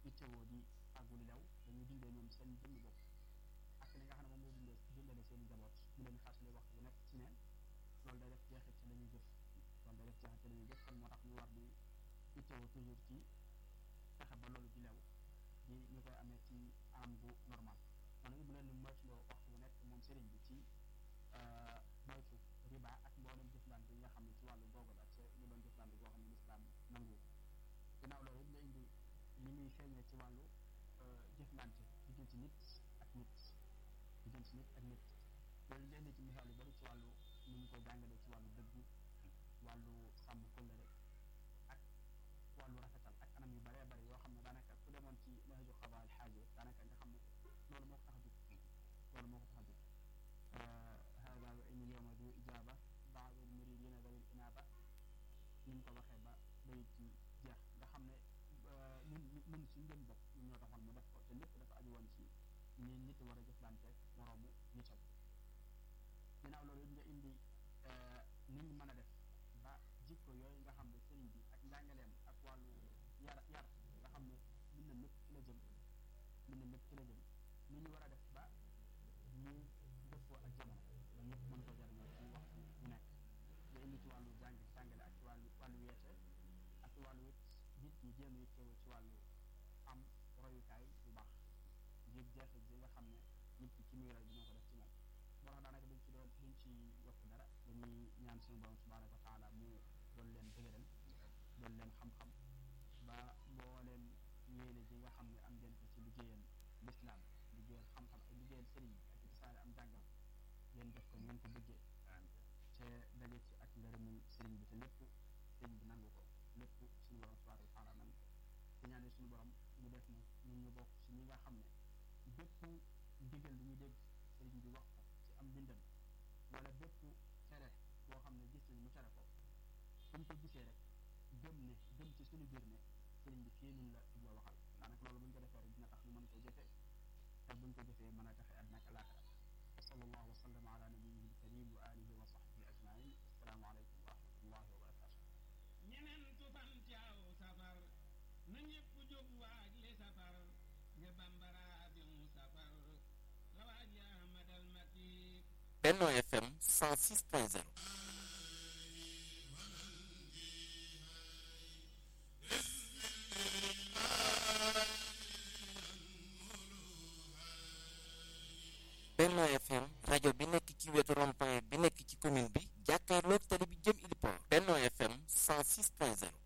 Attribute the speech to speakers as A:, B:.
A: ittewoo di àggu li lew dañuy dundee ñoom seen jëmmi bopp ak li nga xam ne moom mooy dundee dundale seen njaboot ñu leen fàttali waxtu bu nekk ci ne loolu day def jeexit ci la ñuy jëf loolu day def jeexit ci la ñuy jëf kon moo tax ñu war di ittewoo toujours ci fexe ba loolu di lew di ñu koy amee ci anam gu normal kon nag mu leen di moytuloo waxtu bu nekk moom sëriñ bi ci moytu riba ak mboolem jëflante yi nga xam ne ci wàllu googu la te ñu doon jëflante goo xam ne lislaam nangu ginnaaw loolu it nga indi li muy feeñee ci wàllu jëflante diggante nit ak nit diggante nit ak nit loolu nga indi ci misaal yu bari ci wàllu ni ñu koy jàngalee ci wàllu dëggu wàllu sàmm kóllëre ak wàllu rafetal ak anam yu baree bari yoo xam ne daanaka ku demoon ci nahju xadaa al xaaja daanaka nga xam ne loolu moo ko tax a jóg loolu moo ko tax a jóg hada wa in yowma du ijaaba baadu muridina dawil inaaba ni mu ko waxee ba bayit ci jeex nga xam ne ñun ñun suñu jëm bopp ñun ñoo taxoon mu def ko te lépp dafa aju woon ci ñi nit war a jëflante moroomu nitam ginnaaw loolu nga indi ni ñu mën a def ba jikko yooyu nga xam ne sëriñ bi ak njàngaleem ak wàllu yar yar nga xam ne mën na mépp ci la jëm mën na mépp ci la jëm ni ñu war a def ba ñu dëppoo ak jamono ba ñëpp mën ko jariñoo ci waxtu bu nekk nga indi ci wàllu jàng jàngale ak ci wàllu wàllu weete ak ci wàllu it nit ñi jéem a teewu ci wàllu am royukaay bu baax ngir jeexit ji nga xam ne nit ki ci muy roy dina ko def ci moom moo tax daanaka duñ ci doon duñ ci yokk dara dañuy ñaan suñu borom subhaanahu wa taala mu doon leen dëgëral doon leen xam-xam ba mbooleem yéene ji nga xam ne am ngeen ko ci liggéeyal lislaam liggéeyal xam-xam ak liggéeyal sëriñ bi ak ci tasaare am jàngam ngeen def ko ngeen ko bëggee te daje ci ak ngërëmu sëriñ bi te lépp sëriñ bi nangu ko lépp suñu borom subhaanahu wa taala nangu ko te ñaane suñu borom mu def na ñun ñu bokk ci ñi nga xam ne bépp ndigal lu ñu dégg sëriñ bi wax ko ci am mbindam wala bépp tere boo xam ne gis nañ mu tere ko buñ ko gisee rek gëm ne gëm ci suñu biir ne sëriñ bi fii nun la jubla waxal daanaka loolu buñ ko defee rek dina tax ñu mën ko jëfee te buñ ko jëfee mën a taxe àddina ak alaaxira wa sallallahu wa sallam ala nabiyihi alkarim wa alihi wa sahbihi ajmain assalaamu aleykum wa rahmatullahi wa barakatu
B: ñenentu fan ci aw safar na ñépp jóg waaj li safar nga bambara abiu safar la waaj ya ahmadal makki
C: Benno FM 106.0 Benno FM rajo bi nekk ci wetu rond-point bi nekk ci commune bi jàkkaarloog tali bi jëm Ili Port Benno FM 106.0